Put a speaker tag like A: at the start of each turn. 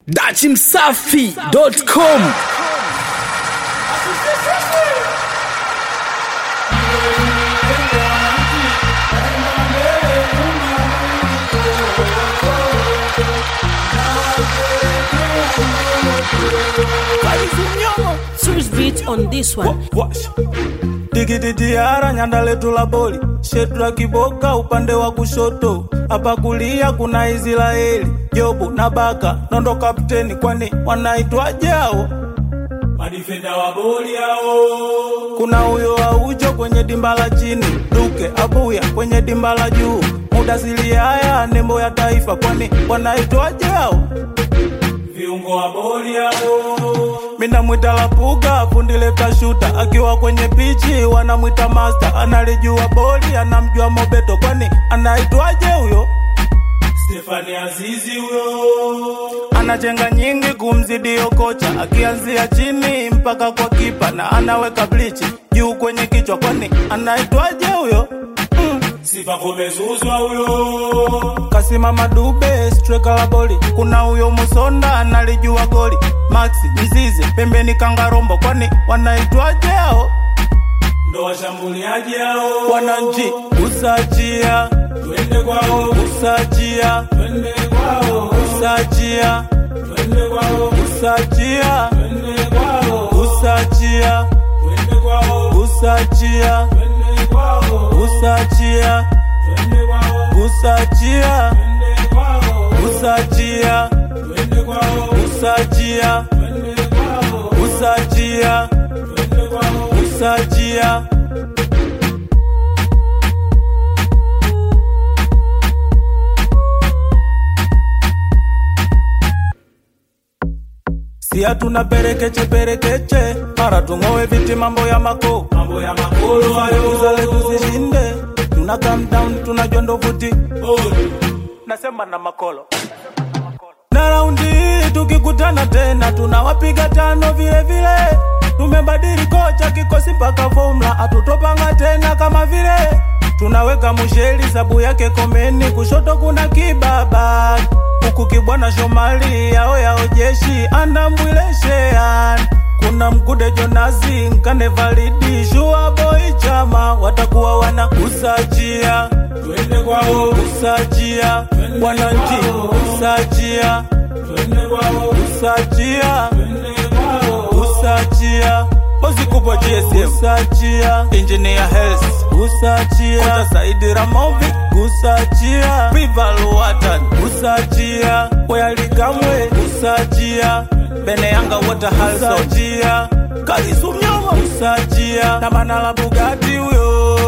A: dachimsafi.com
B: Switch beat on this one.
C: tikititiara nyanda letu la boli shetra kiboka upande wa kushoto hapa kulia kuna israeli jobu na baka nondo kapteni kwani wanaitwaje hao madifenda wa boli hao kuna huyo aujo kwenye dimba la chini duke abuya kwenye dimba la juu mudasili haya nembo ya taifa kwani wanaitwaje hao viungo wa boli hao mina mwita lapuga fundi leta shuta akiwa kwenye pichi wanamwita master analijua boli anamjua mobeto kwani anaitwaje huyo Stefani Azizi huyo anachenga nyingi kumzidi kocha akianzia chini mpaka kwa kipa na anaweka blichi juu kwenye kichwa kwani anaitwaje huyo mm. Sifa kumezuzwa huyo kasimama dube striker la boli kuna huyo musonda analijua goli maxi mzize pembeni kangarombo kwani wanaitwaje hao ndo washambuliaji hao wananchi usajia twende kwao usajia twende kwao usajia twende kwao usajia twende kwao usajia twende kwao usajia twende kwao usajia twende kwao usajia twende kwao usajia twende kwao usajia twende kwao usajia twende kwao usajia si hatuna perekeche perekeche mara tung'owe viti mambo ya mako mambo ya makolo hayo zale tuzishinde tuna calm down tunajua ndo vuti nasema na makolo na raundi hii tukikutana tena tunawapiga tano vile vile tumebadili kocha kikosi mpaka fomla atutopanga tena kama vile tunaweka musheli sabu yake komeni kushoto kuna kibaba huku kibwana shomali yao yao jeshi andambwileshean kuna mkude jonazi nkane validi shua boy chama watakuwa wana usajia twende kwao usajia wananchi usajia twende kwao usajia twende kwao usajia bosi kubwa GSM usajia engineer health usajia Kota Saidi Ramovi usajia Rival Watan usajia Wayalikamwe usajia Bene Yanga Water Halson usajia Kalisu Mnyoma usajia na Manala Bugatti huyo